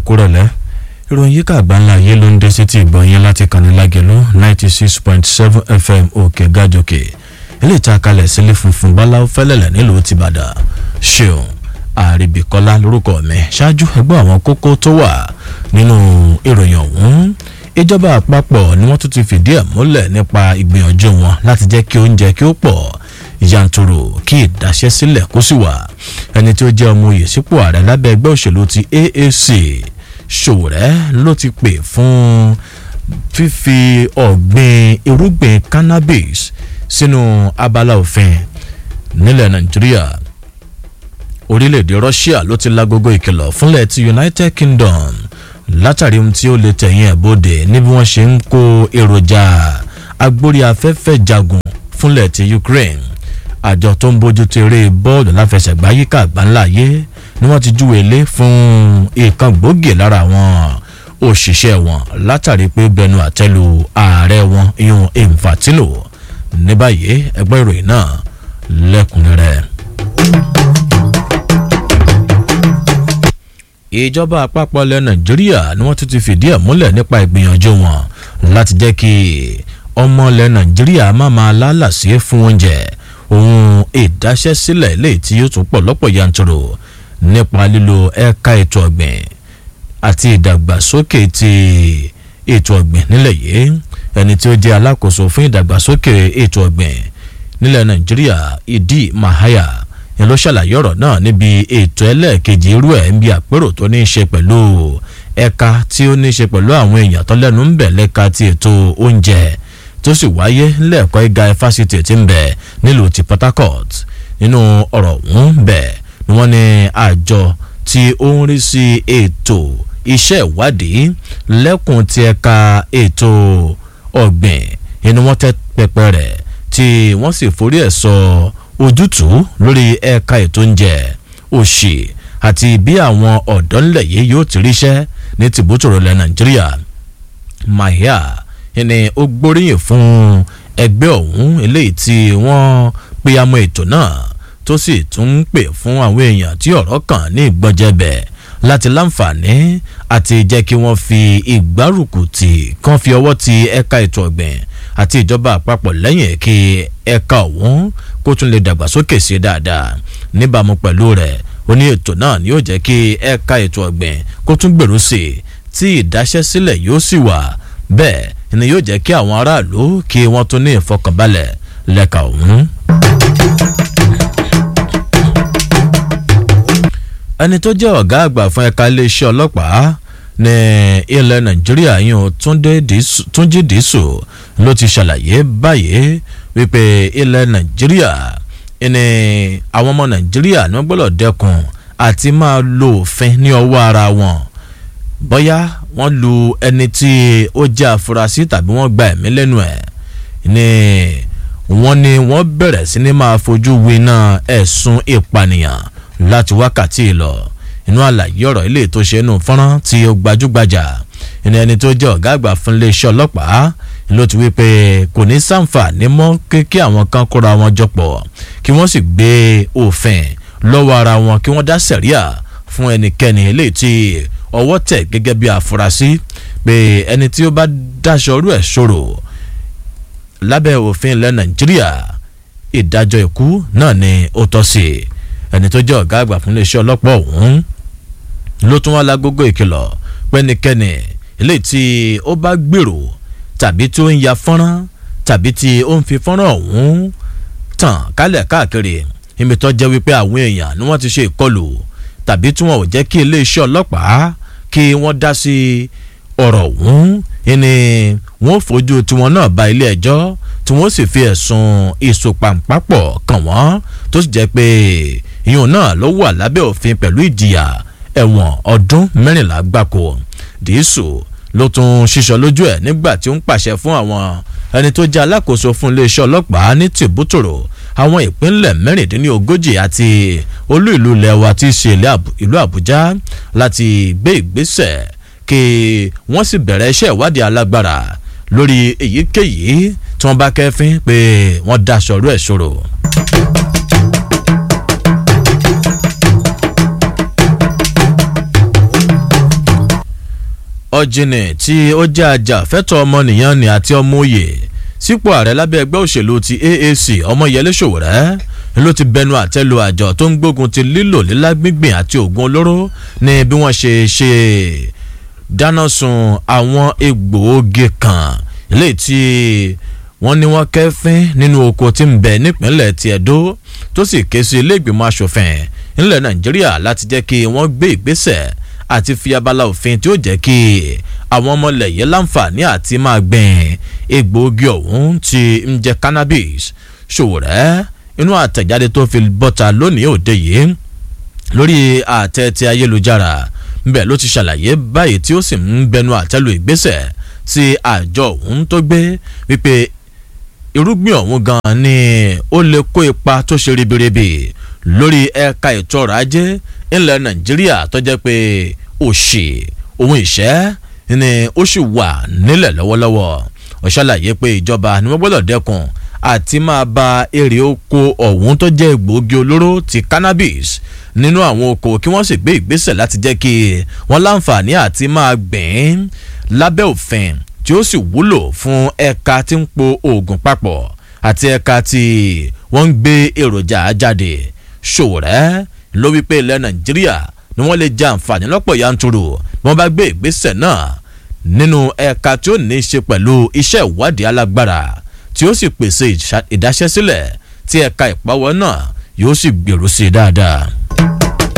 kúrọ̀lẹ́ ìròyìn yíká àgbáńlá ayé ló ń dé sí ti ìgbọ̀n yín láti kàní lágẹ̀lú ninety six point seven fm òkè gàjòkè ilé ìta kalẹ̀ sílé funfun báláwo fẹ́lẹ́lẹ̀ nílùú tìbàdàn ṣeun àríbìkọ́lá lórúkọ mi ṣáájú ẹgbẹ́ àwọn kókó tó wà nínú ìròyìn ọ̀hún ìjọba àpapọ̀ ni wọ́n tún ti fìdí ẹ̀ múlẹ̀ nípa ìgbìyànjú wọn láti jẹ́ kí oúnjẹ kí ó pọ̀ yanturu kí ìdáṣẹ́sílẹ̀ kó sì wà ẹni tí ó jẹ́ ọmọ oyè sípò ààrẹ lábẹ́ ẹgbẹ́ òṣèlú ti AAC Ṣòwòrẹ́ ló ti pè fún fífi ọ̀gbìn irúgbìn cannabis sínú abala òfin nílẹ̀ Nàìjíríà orílẹ̀-èdè Russia ló ti lágogo ìkìlọ̀ fúnlẹ̀ ti United Kingdom látàrí ohun tí ó lè tẹ̀yìn ẹ̀ bóde ní bí wọ́n ṣe ń kó èròjà agbórí afẹ́fẹ́ jagun fúnlẹ̀ ti Ukraine àjọ tó ń bójú tó eré bọ́ọ̀lù láfẹsẹ̀gbá yíká àgbáńlá ayé ni wọ́n ti júwe lé fún ìkan gbòógì lára àwọn òṣìṣẹ́ wọn látàrí pé bẹnu àtẹ́lu ààrẹ wọn ìyún Infantino ní báyìí ẹgbẹ́ ìròyìn náà lẹ́kùnrẹ́rẹ́. ìjọba àpapọ̀ ilẹ̀ nàìjíríà ni wọ́n tún ti fìdí ẹ̀ múlẹ̀ nípa ìgbìyànjú wọn láti jẹ́ kí ọmọ ilẹ̀ nàìjíríà má máa lálàsí fún oúnjẹ ohun ìdáṣẹ́sílẹ̀ eléyìí tí yóò tún pọ̀ lọ́pọ̀ yanturu nípa lílo ẹ̀ka ètò ọ̀gbìn àti ìdàgbàsókè ti ètò ọ̀gbìn nílẹ̀ yìí ẹni tí ó jẹ́ alákòóso fún ìdàgbàsókè ètò ọ̀gbìn nílẹ̀ nàìjíríà ìdí mahaya ni ló ṣàlàyé ọ̀rọ̀ náà níbi ètò ẹlẹ́ẹ̀kejì irú ẹ̀ ń bí àpérò tó ní í ṣe pẹ̀lú ẹ̀ka tí ó ní í ṣe pẹ̀lú àwọn èèyàn tó lẹ́nu ń bẹ̀ lẹ́ka ti ètò oúnjẹ tó sì wáyé lẹ́ẹ̀kọ́ ìga fásitì tí ń bẹ nílùú ti Port Harcourt nínú ọ̀rọ̀ ọ̀hún bẹ̀ ni wọ́n ní àjọ tí ó ń rí sí ètò iṣẹ́ ìwádìí lẹ́kùn ti ẹ̀ka ètò ọ̀gbìn inú wọn tẹ́ pẹpẹ rẹ̀ tí wọ́n sì forí ẹ̀ sọ ojútùú lórí ẹ̀ka ètò oúnjẹ òṣì àti bí àwọn ọ̀dọ́ ńlẹ̀ yìí yóò ti ríṣẹ́ ní tìbútòrò ilẹ̀ Nàìjíríà mahia ni ó gbóríyìn fún ẹgbẹ́ ọ̀hún eléyìí tí wọ́n pe amọ̀ ètò náà tó sì tún ń pè fún àwọn èèyàn tí ọ̀rọ̀ kàn ní ìgbọ́njẹ̀bẹ̀ láti láǹfààní àti jẹ́ kí wọ́n fi ìgbárùkù tì kán fi ọwọ́ ti ẹ̀ka ètò ọ̀gbìn àti ìjọba àpapọ̀ lẹ́yìn kí ẹ̀ka ọ̀hún kó tún lè dàgbàsókè sí dáadáa níbàámu pẹ̀lú rẹ̀ ó ní ètò náà ni yóò jẹ́ kí ẹ̀ka ètò ọ̀gbìn kó tún gbèrú sí i tí ìdáṣẹ́sílẹ̀ yóò sì wà bẹ́ẹ̀ ni yóò jẹ́ kí àwọn aráàlú kí wọ́n tún ní ìfọkànbalẹ̀ lẹ́ka ọ̀hún. ẹni tó jẹ́ ọ̀gá àgbà fún ẹ̀ka iléeṣẹ́ ọlọ́pàá ní ilẹ̀ nàìjíríà yìí túnjí dìísù ló ti ṣàlàyé báyìí wípé ilẹ̀ nàìjíríà ní àwọn ọmọ nàìjíríà ní wọ́n gbọ́dọ̀ dẹ́kun àti máa lo òfin ní ọwọ́ ara wọn bóyá wọ́n lu ẹni tí ó jẹ́ àfúrásì tàbí wọ́n gba ẹ̀mí lẹ́nu ẹ̀ ní wọ́n ní wọ́n bẹ̀rẹ̀ sí ní máa fojú winá ẹ̀sùn ìpànìyàn láti wákàtí lọ inú àlàyé ọ̀rọ̀ ilé tó ṣe inú fọ́nrán tí ó gbajúgbajà ìní ẹni tó jẹ́ ọ̀gá àgbà fún iléeṣẹ́ ọlọ́pàá ló ti wí pé kò ní sàǹfààní mọ́ kí àwọn kan kóra wọn jọ pọ̀ kí wọ́n sì gbé òfin lọ́wọ́ ara wọn kí wọ́n dá sẹ̀ríà fún ẹnikẹ́ni eléyìí tí ọwọ́ tẹ̀ gẹ́gẹ́ bí àfúrásì pé ẹni tí ó bá dáṣọ orú ẹ̀ ṣòro lábẹ́ òfin ilẹ̀ nàìjíríà ìdájọ́ ikú náà ni ó tọ́ sí ẹni tó jẹ́ ọ̀gá àgbà fún iléeṣẹ́ ọlọ́pàá ọ̀hún ló tún wá lágógó ìkìlọ̀ pẹ́nikẹ́ni eléyìí tí ó bá gbèrò tàbí tí ó ń ya fọ́nrán tàbí tí ó ń fi fọ́nrán ọ̀hún tàn kálẹ̀ káàkiri ibi tó jẹ́ wípé àwọn èèyàn ni wọ́n ti ṣe ìkọlù tàbí tí wọn ò jẹ́ kí iléeṣẹ́ ọlọ́pàá kí wọ́n dá sí ọ̀rọ̀ ọ̀hún ni wọ́n fojú tiwọn náà ba ilé ẹjọ́ tí wọ́n sì fi ẹ̀sùn ìsopàǹpàpọ̀ kàn wọ́n tó sì jẹ́ pé ìyún náà ló wà lábẹ́ òfin pẹ̀lú ìjìyà ẹ̀wọ̀n ọdún mẹ́rìnlá gbáko dìísù ló tún ṣiṣọ́ lójú ẹ̀ nígbà tí ó ń pàṣẹ fún àwọn ẹni tó jẹ́ alákòóso fún iléeṣẹ́ ọlọ́pàá ní tìbútòrò àwọn ìpínlẹ̀ mẹ́rìndínlógójì àti olú ìlú ilẹ̀ wa ti ṣe ìlú àbújá láti gbé ìgbésẹ̀ kí wọ́n sì bẹ̀rẹ̀ iṣẹ́ ìwádìí alágbára lórí èyíkéyìí tí wọ́n bá kẹ́fín pé wọ́n daṣọ ọ̀rọ̀ ẹ̀ ṣòro. ọ̀jìnì tí ó jẹ́ ajàfẹ́tọ̀ ọmọnìyàn ni àti ọmọ òye sípò ààrẹ lábẹ́ ẹgbẹ́ òṣèlú ti AAC ọmọyẹlé Sowore ló ti bẹnu àtẹ́lu àjọ tó ń gbógun ti lílò lílá gbígbìn àti oògùn olóró ní bí wọ́n ṣe ṣe dáná sun àwọn egbòogi kan eléyìí tí wọ́n ní wọ́n kẹ́fín nínú oko tí ń bẹ nípínlẹ̀ ti Ẹdó tó sì ké sí ilé ìgbìmọ̀ asòfin nílẹ̀ Nàìjíríà láti jẹ́ kí wọ́n gbé ìgbésẹ̀ àti fi abala òfin tí ó jẹ́ kí àwọn ọmọlẹ̀ yìí láǹfààní àti máa gbìn egbòogi ọ̀hún tí ń jẹ́ cannabis Sowore inú àtẹ̀jáde tó fi bọ́ta lónìí òde yìí lórí àtẹ ti ayélujára ńbẹ ló ti ṣàlàyé báyìí tí ó sì ń bẹnu àtẹ́lu ìgbésẹ̀ tí àjọ ọ̀hún tó gbé wípé irúgbìn ọ̀hún gan ni ó lè kó ipa tó ṣe ribiribi lórí ẹ̀ka ètò ọrọ̀ ajé ńlẹ̀ Nàìjíríà tó jẹ́ pé òṣì ohun ìṣẹ́ ni ó sì wà nílẹ̀ lọ́wọ́lọ́wọ́ ó ṣàlàyé pé ìjọba ni wọ́n gbọ́dọ̀ dẹ́kun àti máa ba èrè oko ọ̀hún tó jẹ́ egbòogi olóró ti cannabis nínú àwọn oko kí wọ́n sì gbé ìgbésẹ̀ láti jẹ́ kí wọ́n láǹfààní àti máa gbìn lábẹ́ òfin tí ó sì wúlò fún ẹ̀ka tí ń po oògùn papọ̀ àti ẹ̀ka tí wọ́n ń gbé èròjà jáde Sowore ló wí pé ilẹ̀ Nàìjíríà ni wọ́n lè jẹ àǹfààní lọ́pọ̀ yanturu bí wọ́n bá gbé ìgbésẹ̀ náà nínú ẹ̀ka tí ó ní í ṣe pẹ̀lú iṣẹ́ ìwádìí alágbára tí ó sì pèsè ìdáṣẹ́sílẹ̀ tí ẹ̀ka ìpawọ́ náà yóò sì gbèrú sí i dáadáa.